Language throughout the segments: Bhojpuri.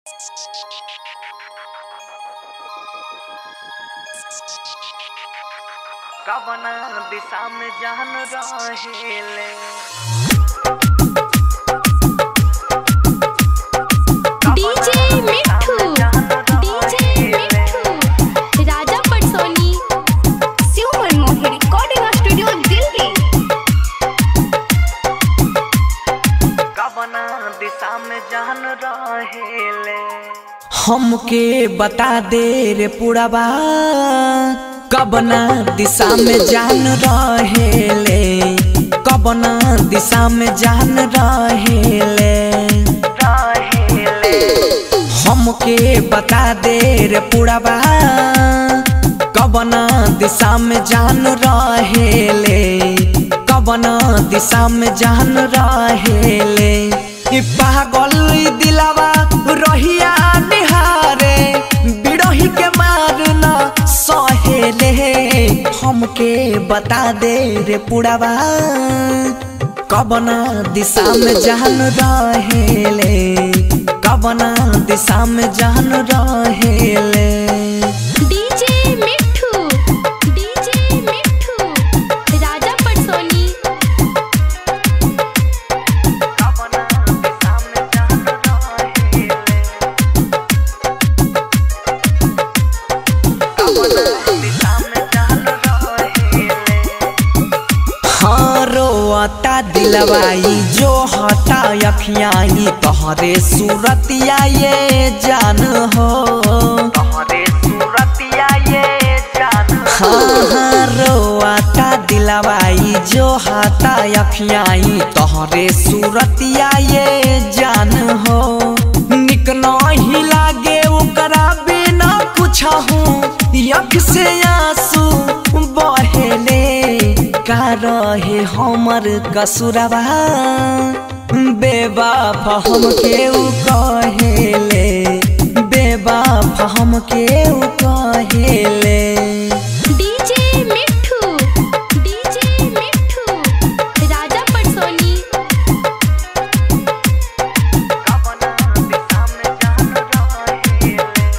कवना दिशा में जान रहेले डीजे मिठू DJ Mithu Raja Patsoni Shiv Manmohan recording studio Delhi कवना दिशा में जान रहेले हमके बता दे रे पुड़ाबा कबना दिशा में जान रहेले कबना दिशा में जान रहेले रहेले हमके बता दे रे पुड़ाबा कबना दिशा में जान रहेले कबना दिशा में जान रहेले ई पागल ई दिलावा रहिया निहारे बिरही के मारना सहेले हमके बता दे रे पुड़ावा कबना दिशा में जान रहेले कबना दिशा में जान रहेले डीजे मिठू डीजे मिठू राजा पटसोनी कवना दिशा में जान रहेले कवना दिशा में जान रहेले हाँ रोता दिलवाई जो हटा अखियाई तोहरे सूरतिया ये जान हो तोहरे सूरतिया ये जान हाँ हाँ रोता दिलवाई जो हटा अखियाई तोहरे सूरतिया ये जान हो निक नहीं लागे ओकरा बिना कुछ हूँ अख से आंसू बहेले का रहे हमर कसुरवा बेबाफ हम के उ कहेले बेबाफ हम के उ कहेले डीजे मिठू डीजे मिठू राजा पटसोनी कवना दिशा में जान रहेले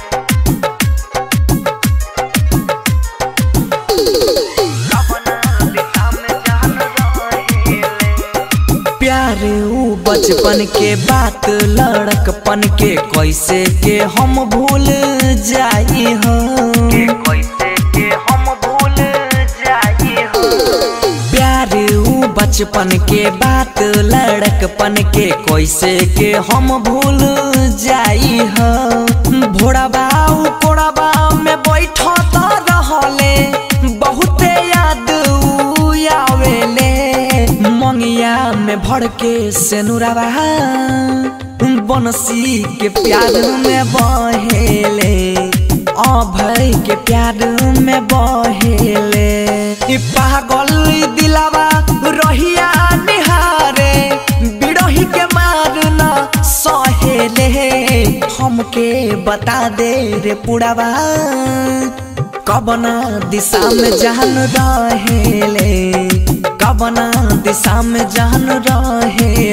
कवना दिशा में जान रहेले प्यार उ बचपन के बात लड़कपन के कैसे के हम भूल जाई हो के कैसे के हम भूल जाई हो प्यार उ बचपन के बात लड़कपन के कैसे के हम भूल जाई हो भोड़ाबा उ कोड़ाबा में बैठत रहले बहुते याद उ आवेले मंगिया में भर के सेनुराबा बनसी के प्यार में बहेले अभय के प्यार में बहेले ई पागल ई दिलावा रहिया निहारे बिरही के मारना सहेले हमके बता दे रे पुड़ावा कबना दिशा में जान रहेले कबना दिशा में जान रहे